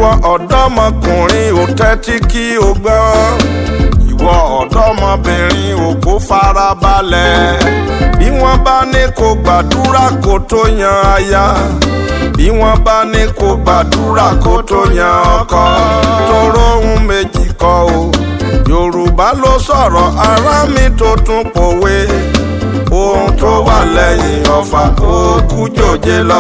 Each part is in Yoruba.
ìwọ ọ̀dọ́mọkùnrin ò tẹ́tí kí o gbọ́ ìwọ ọ̀dọ́mọbìnrin ò kó farabalẹ̀ bí wọ́n bá ní kó gbàdúrà kó tó yan aya bí wọ́n bá ní kó gbàdúrà kó tó yan ọkọ tóró ohun méjì kọ́ o yorùbá ló sọ̀rọ̀ ará mi tó tún pòwe ohun tó wà lẹ́yìn ọ̀fà ó kú jòjé lọ.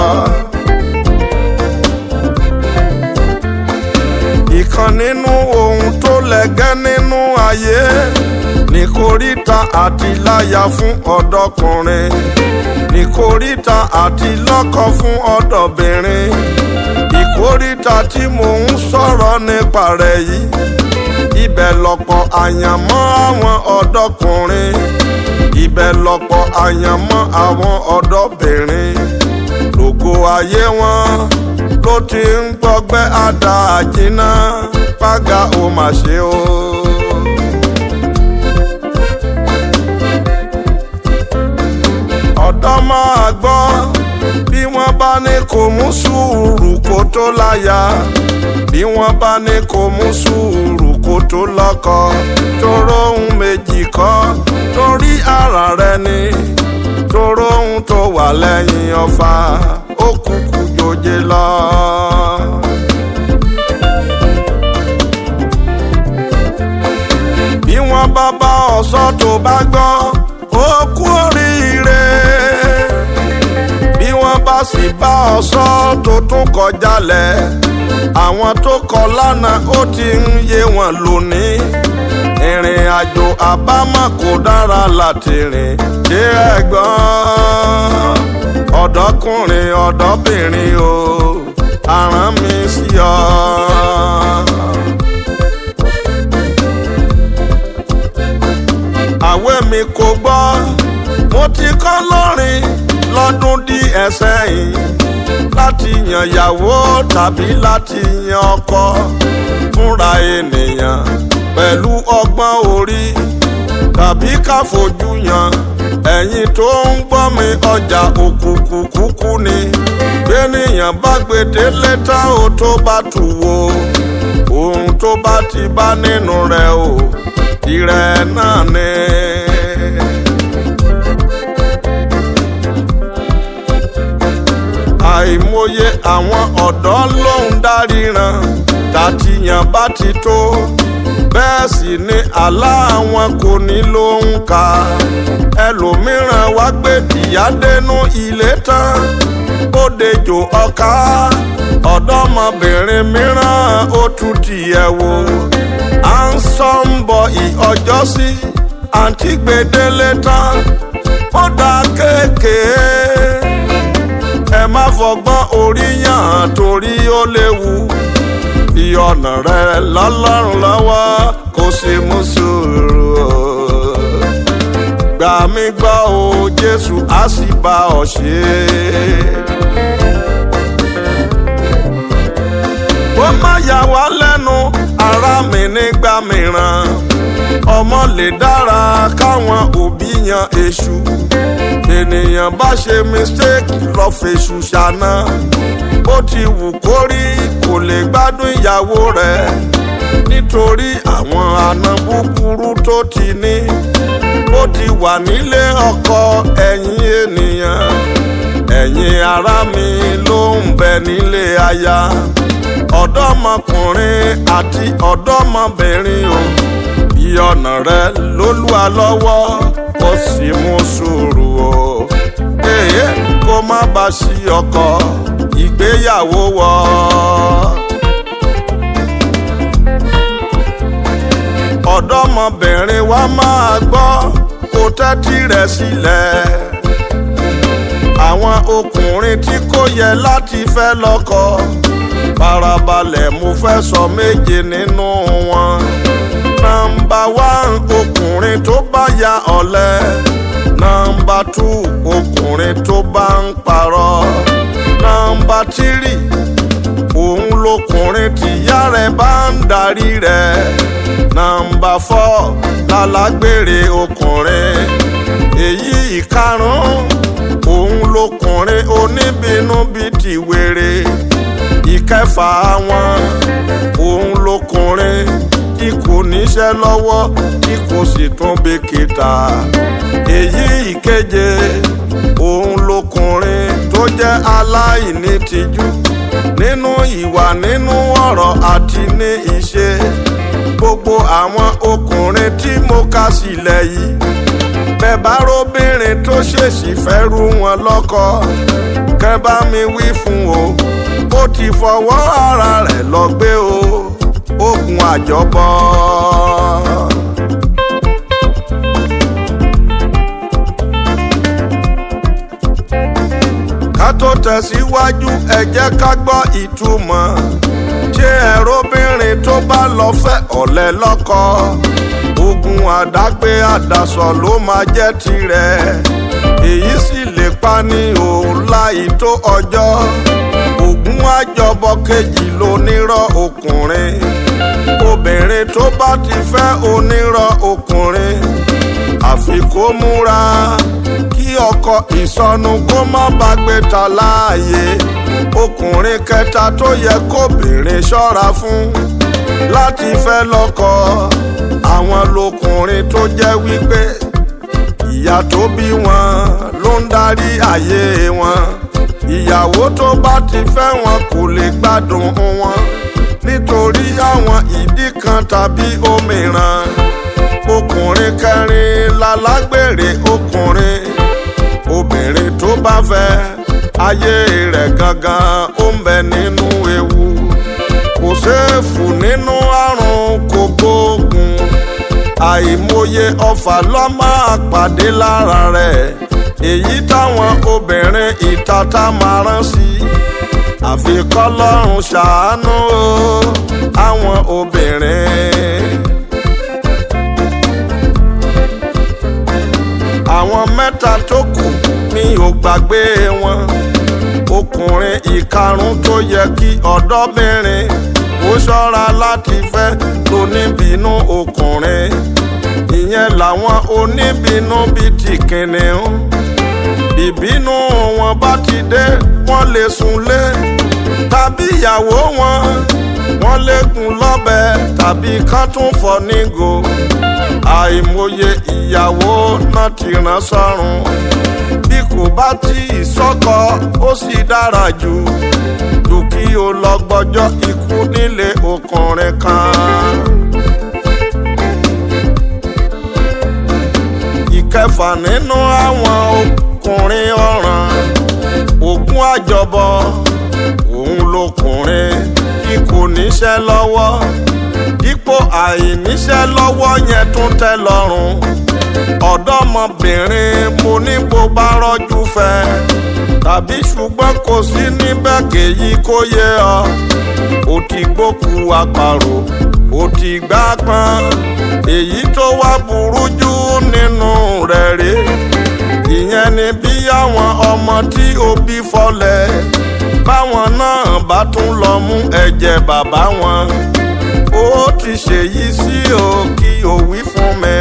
ìkan nínú ohun tó lẹ́gẹ́ nínú ayé ní kòríta àti láya fún ọ̀dọ́kùnrin ní kòríta àti lọ́kọ fún ọ̀dọ́bìnrin ìkóríta tí mò ń sọ̀rọ̀ nípa rẹ̀ yìí ibẹ̀ lọ́pọ̀ àyànmọ́ àwọn ọ̀dọ́kùnrin ibẹ̀ lọ́pọ̀ àyànmọ́ àwọn ọ̀dọ́bìnrin lógo ayé wọn ló ti ń gbọgbẹ́ àdá àjínà pàgà ó mà ṣe o. ọ̀dọ́ máa gbọ́ bí wọ́n bá ní kó mú sùúrù kó tó láya bí wọ́n bá ní kó mú sùúrù kó tó lọ́kọ tóró ohun méjì kọ́ torí ara rẹ ni tóró ohun tó wà lẹ́yìn ọ̀fà ó kúkú jòjé lọ. bí wọ́n bá bá ọ̀sọ́ tó bá gbọ́ ó kú oríire bí wọ́n bá sì bá ọ̀sọ́ tó tún kọjá lẹ̀ àwọn tó kọ lánàá ó ti ń yé wọn lónìí ìrìn àjò àbámọ̀ kò dára láti rìn ṣé ẹ̀gbọ́n ọ̀dọ́kùnrin ọ̀dọ́bìnrin o àrán mi sí ọ. àwẹ̀ mi kò gbọ́ mo ti kọ́ lórin lọ́dún díẹ̀ sẹ́yìn láti yan ìyàwó tàbí láti yan ọkọ fúnra ènìyàn pẹ̀lú ọgbọ́n orí tàbí ká fojú yan ẹ̀yin tó ń gbọ́ mi ọjà òkùnkùn kúkú ni gbẹ̀nìyàn bá gbèdé lẹ́tà ó tó bá tù wò ohun tó bá ti bá nínú rẹ̀ o tirẹ̀ náà ni. àìmọye àwọn ọ̀dọ́ ló ń dáríran tàtìyàn bá ti tó bẹ́ẹ̀ sì ni àlá àwọn kò ní ló ń ka ẹlòmíràn wá gbé ìyádẹ́nu ilé tán ó dejò ọ̀ka ọ̀dọ́mọbìnrin mìíràn ó tún tiẹ̀ wò à ń sọ ń bọ ìọjọ́ sí àǹtí gbèdélé tán ó dá kéèké ẹ má fọgbọ́n orí yàn torí ó léwu fi ọ̀nà rẹ lọ́lọ́run lọ́wọ́ kó sì mú sùúrù o. gbà mí gbọ́ o jésù á sì bá ọ ṣe. ó má yà wá lẹ́nu ara mi nígbà mìíràn ọmọ lè dára káwọn òbí yan èṣù ènìyàn bá ṣe mistake lọ fèṣù ṣáná bó ti wù kó rí kò lè gbádùn ìyàwó rẹ̀ nítorí àwọn àna búburú tó ti ní bó ti wà nílé ọkọ ẹ̀yin ènìyàn ẹ̀yin ará mi ló ń bẹ nílé aya ọ̀dọ́mọkùnrin àti ọ̀dọ́mọbìnrin o bí ọ̀nà rẹ lólúwa lọ́wọ́ kó sì mú sùúrù o èyí kó má bàa sí ọkọ ìgbéyàwó wọ. ọ̀dọ́mọbìnrin wa máa gbọ́ kó tẹ́tí rẹ̀ sílẹ̀. àwọn ọkùnrin tí kò yẹ láti fẹ́ lọ́kọ farabalẹ̀ mo fẹ́ sọ méje nínú wọn. nọ́mbà wán ọkùnrin tó bá ya ọ̀lẹ. nọ́mbà tù ọkùnrin tó bá ń parọ́. nọ́mbà tírì òun lọkùnrin tìyá rẹ̀ bá ń darí rẹ̀. nọ́mbà fọ́ lálágbèrè ọkùnrin. èyí ìkarùn-ún òun lọkùnrin oníbínú bíi tìwèrè ìkẹfà wọn òun lọkùnrin tí kò níṣẹ́ lọ́wọ́ tí kò sì tún bìkítà èyí ìkeje òun lọkùnrin tó jẹ́ aláìní tìjú nínú ìwà nínú ọ̀rọ̀ àti ní ìṣe gbogbo àwọn ọkùnrin tí mo kà sílẹ̀ yìí bẹ́ẹ̀ bá róbìnrin tó ṣèṣì fẹ́ rú wọn lọ́kọ kẹ́ bá mi wí fún o ó ti fọwọ́ ara rẹ̀ lọ gbé o ogun àjọbọ. ká tó tẹ̀síwájú ẹ jẹ́ ká gbọ́ ìtumọ̀ ṣé ẹ̀rọbìnrin tó bá lọ fẹ́ ọ̀lẹ lọ́kọ ogun àdágbé àdàsọ ló máa jẹ́ tirẹ̀ èyí sì lè pa ní òun láì tó ọjọ́ ogun àjọbọ kejì lónírọ́ ọkùnrin obìnrin tó bá ti fẹ́ onírọ́ ọkùnrin àfi kó múra kí ọkọ ìsọnù kó má bá gbé ta láàyè ọkùnrin kẹta tó yẹ kóbìnrin ṣọ́ra fún láti fẹ́ lọ́kọ àwọn lọkùnrin tó jẹ́ wípé ìyá tó bí wọn ló ń darí ayé wọn ìyàwó tó bá ti fẹ́ wọn kò lè gbádùn wọn nítorí àwọn ìdí kan tàbí òmíràn ọkùnrin kẹrin lálágbèrè ọkùnrin obìnrin tó bá fẹ́ ayé rẹ̀ gangan ó ń bẹ nínú ewu kò séèfù nínú àrùn kògbóògùn àìmọye ọfà ló máa pàdé lára rẹ̀ èyí táwọn obìnrin ìtata máa rán sí àfi kọ́lọ́run ṣàánú àwọn obìnrin. àwọn mẹ́ta tó kù mi ò gbàgbé wọn ọkùnrin ìkarùn tó yẹ kí ọ̀dọ́bìnrin ó ṣọ́ra láti fẹ́ lóníbínú ọkùnrin ìyẹn làwọn oníbínú bíi ti kìnìún ìbínú wọn bá ti dé wọ́n lè súnlé tàbí ìyàwó wọn wọ́n lè gún lọ́bẹ tàbí kán tún fọ́ nígò àìmọye ìyàwó náà ti rán sọ́run bí kò bá tí ì sọ́kọ ó sì dára jù jù kí o lọ gbọ́jọ́ ikú nílé ọkùnrin kan. ìkẹfà nínú àwọn ọkùnrin ọ̀ràn ògún àjọbọ òun lọkùnrin tí kò níṣẹ́ lọ́wọ́ dípò àìníṣẹ́ lọ́wọ́ yẹn tún tẹ́ lọ́rùn ọ̀dọ́mọbìnrin mo ní bó bá rọ́jú fẹ́ tàbí ṣùgbọ́n kò sí níbẹ̀ kéyí kó yé ọ ó ti gbókù àparò ó ti gbá pọ́n èyí tó wá burú jù nínú rẹ̀ rí ìyẹn ni bí àwọn ọmọ tí òbí fọlẹ̀ báwọn náà bá tún lọ mú ẹ̀jẹ̀ bàbá wọn ó ti ṣèyí sí o kí o wí fún mi.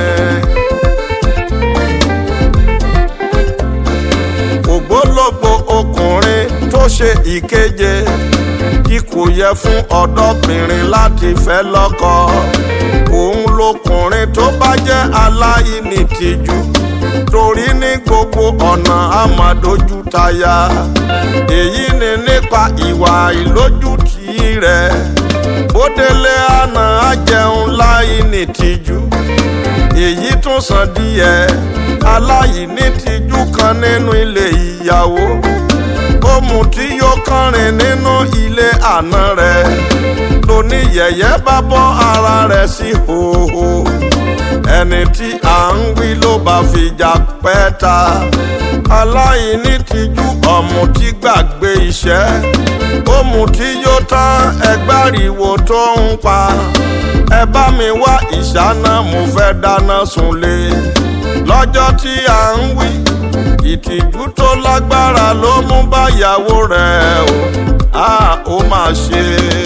ògbólógbò ọkùnrin tó ṣe ìkeje tí kò yẹ fún ọ̀dọ́bìnrin láti fẹ́ lọ́kọ òun lọkùnrin tó bá jẹ́ aláìní tìjú torí ní gbogbo ọ̀nà àmàdójú táyà èyí ni nípa ìwà ìlójútì rẹ̀ bó délé àná á jẹun láìní tìjú èyí tún sàn díẹ̀ aláìní tìjú kan nínú ilé ìyàwó ó mutí yóò kọrin nínú ilé àná rẹ̀ lóní yẹ̀yẹ́ bá bọ́ ara rẹ̀ sí hòhò ẹni tí à ń wí ló bá fìjà pẹ́ ta aláìní tìjú ọ̀mùtí gbàgbé iṣẹ́ ó mutí yóò tán ẹgbàriwo tó ń pa ẹ bá mi wá ìṣáná mo fẹ́ dáná sunlé lọ́jọ́ tí à ń wí ìtìjú tó lágbára ló mú báyàwó rẹ̀ o a ó máa ṣe.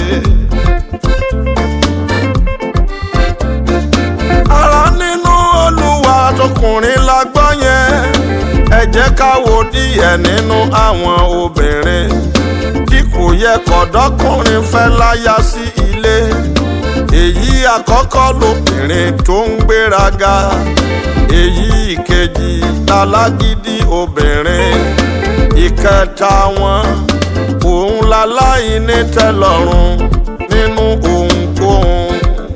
ara nínú olúwa tọkùnrin la gbọ́ yẹn ẹ jẹ́ ká wo díẹ̀ nínú àwọn obìnrin tí kò yẹ kọ̀dọ́kùnrin fẹ́ láya sí ilé èyí àkọ́kọ́ lobìnrin tó ń gbéraga èyí ìkejì lálágídí obìnrin ìkẹta wọn òun láláìní tẹ́lọ́rùn nínú ohunkóhun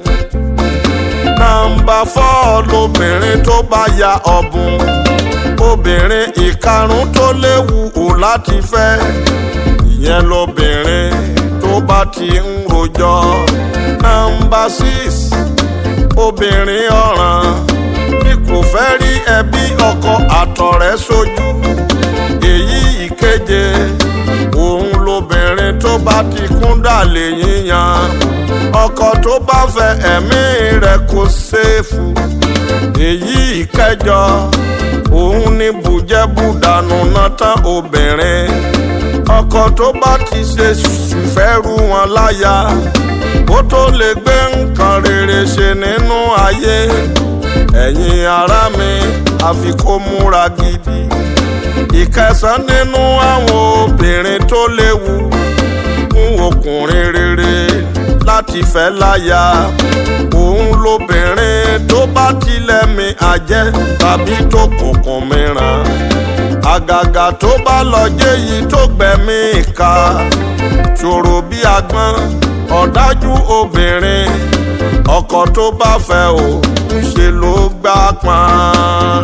nàmbà fọ́ lobìnrin tó bá ya ọ̀bùn obìnrin ìkarùn tó léwu ò láti fẹ́ ìyẹn lobìnrin tó bá ti ń rojọ́ nàmbà six obìnrin ọ̀ràn bí kò fẹ́ rí ẹbí ọkọ àtọ̀rẹ́ sójú èyí ìkeje òun lobìnrin tó bá ti kúndà lè yíyan ọkọ tó bá fẹ́ ẹ̀mí rẹ̀ kò ṣèfù èyí ìkẹjọ òun ní bùjẹ́bùdànù náà tán obìnrin ọkọ tó bá ti ṣe ṣùfẹ́rù wọn láya ó tó lè gbé nǹkan rere ṣe nínú ayé ẹ̀yin ará mi àfi kó múra gidi ìkẹsàn nínú àwọn obìnrin tó léwu fún ọkùnrin rere láti fẹ́ láya òun lobìnrin tó bá tilẹ̀ mi àjẹ́ tàbí tó kùnkùn mìíràn àgàgà tó bá lọ jẹ́ yìí tó gbẹ̀mí ìka ṣòro bí agbọ́n ọ̀dájú obìnrin ọkọ tó bá fẹ́ o ń ṣe ló gbá pọn.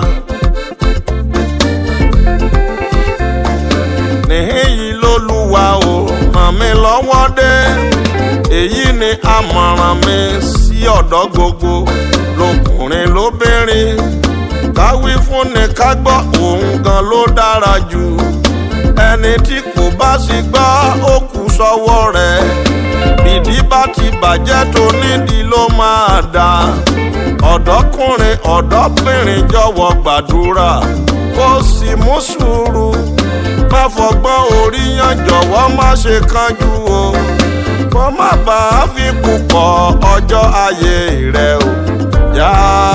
níhìn yìí lólúwa o ràn mí lọ́wọ́ dé èyí ni àmọ̀ràn mi sí ọ̀dọ́ gbogbo lọkùnrin lóbìnrin káwí fún ni ká gbọ́ òun gan ló dára jù ẹni tí kò bá sì gbọ́ ó kù sọ́wọ́ rẹ̀ bìdí bá ti bàjẹ́ tó nídìí ló máa dà ọ̀dọ́kùnrin ọ̀dọ́bìnrin jọ̀wọ́ gbàdúrà kó sì mú sùúrù má fọgbọ́n orí yan jọ̀wọ́ má ṣe kánjú o kó má bàa fi kú pọ̀ ọjọ́ ayé rẹ o yá